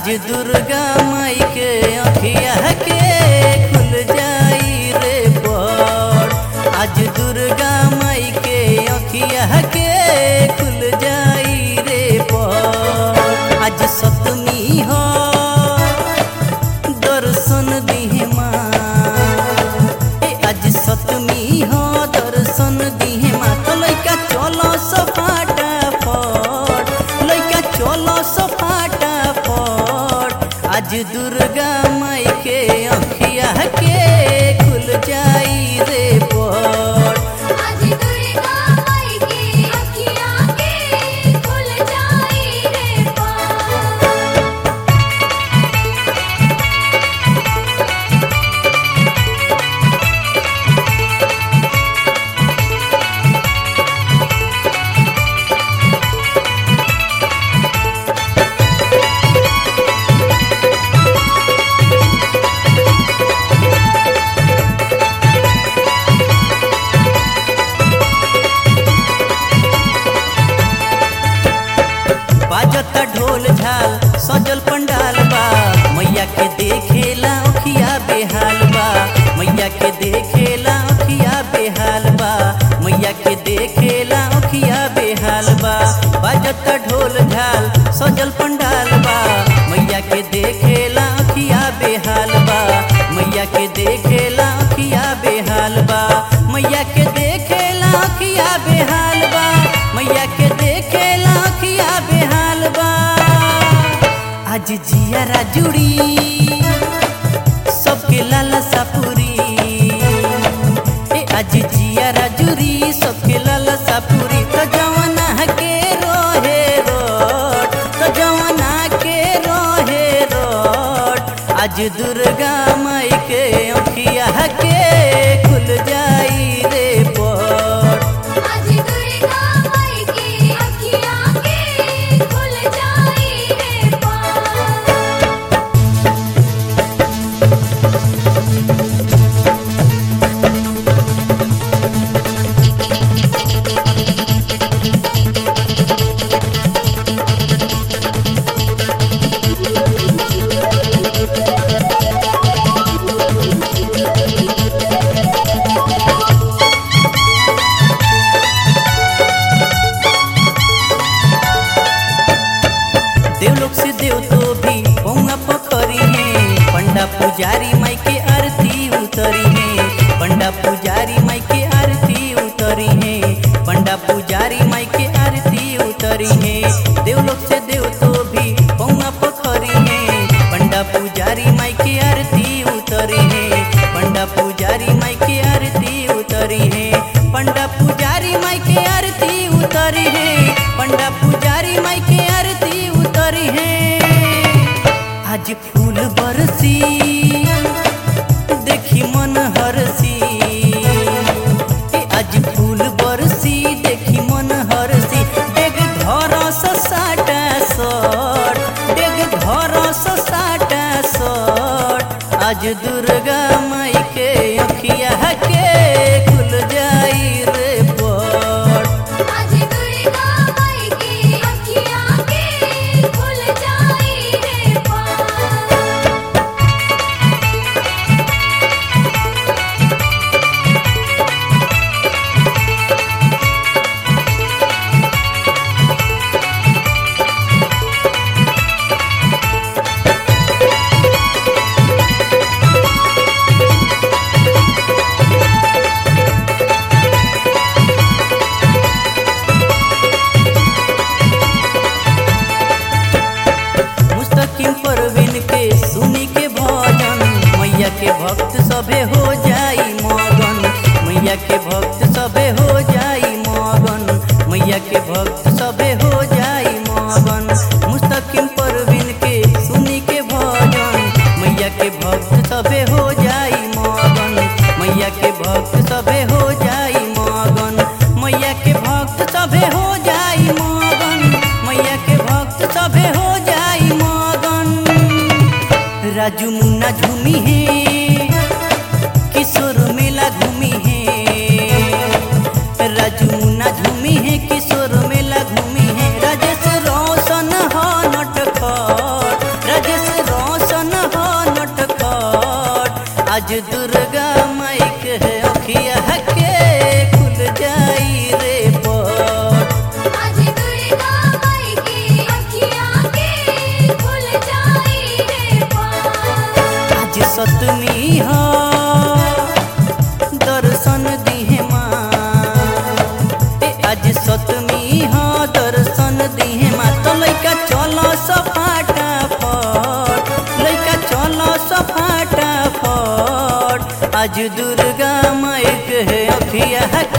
आज दुर्गा माई के अखिया के खुल जाई रे बड़ आज दुर्गा माई के अखिया के खुल जाई रे बड़ आज सतमी हो दर्शन दिहे माँ ए आज सतमी हो दर्शन दिहे माँ तो लइका चलो सफाटा फट लइका चलो सफाटा फट आज दुर्गा माई के अखिया के खुल जाई रे बड़ आज दुर्गा माई की अखियाँ के खुल जाई रे पार बाजता ढोल झाल सजल पंडाल बा मैया के देखेला अखिया बेहाल बा मैया के देखेला अखिया बेहाल बा मैया के देखेला अखिया बेहाल बा बाजता ढोल झाल सजल पंडाल बा मैया के देखेला अखिया बेहाल बा मैया के देखेला अखिया बेहाल बा मैया के देखेला अखिया बेहाल बा मैया के देखेला अखिया बेहाल बा आज जियारा जुड़ी सबके लाला सापुरी ए आज जियारा जुड़ी सबके लाला सापुरी तो जवाना के रोहे रोड तो जवाना के रोहे रोड आज दुर्गा माई के अखिया के खुल जाई रे बड़ आज दुर्गा माई की अखियाँ के खुल जाई रे पार देवलोक से देव तो भी पौना पखरी है पंडा पुजारी माई के आरती उतरी है पंडा पुजारी माई के आरती उतरी है पंडा पुजारी माई के आरती उतरी है देवलोक से देव तो भी पौना पखरी है पंडा पुजारी माई के आरती उतरी है पंडा पुजारी माई के आरती उतरी है पंडा पुजारी माई के आरती उतरी है पंडा पुजारी माई के आरती उतरी है आज फूल बरसी देखी मन हरसी ए आज फूल बरसी देखी मन हरसी डेग घर साटा सट डेग घर साटा सट आज दुर्गा माई के अखिया के खुल जाई रे बड़ आज दुर्गा माई की अखियाँ के खुल जाई रे पार मुस्तकिम परवीन के सुनी के भजन मैया के भक्त सभे हो जाई मगन मैया के भक्त सभे हो जाई मगन मैया के भक्त सभे हो जाई मगन मुस्तकिम परवीन के सुनी के भजन मैया के भक्त सभे हो जाई मगन मैया के भक्त सभे हो जाई मगन मैया के भक्त सभे हो जाई मगन मैया के भक्त सभे हो जाई मगन राजू मुन्ना झूमी है किशोर मेला घूमी है राजू मुन्ना झूमी है किशोर मेला घूमी है राजेश रोशन हो नटखट राजेश आज दुर्गा माई के अखिया के खुल जाई रे पट आज दुर्गा माई की अखियाँ के खुल जाई रे पार आज सतमी हो दर्शन दिहे माँ ए आज सतमी हो दर्शन दिहे माँ तो लइका चलो सफाटा फट लइका चलो सफाटा फट आज दुर्गा माई के अखिया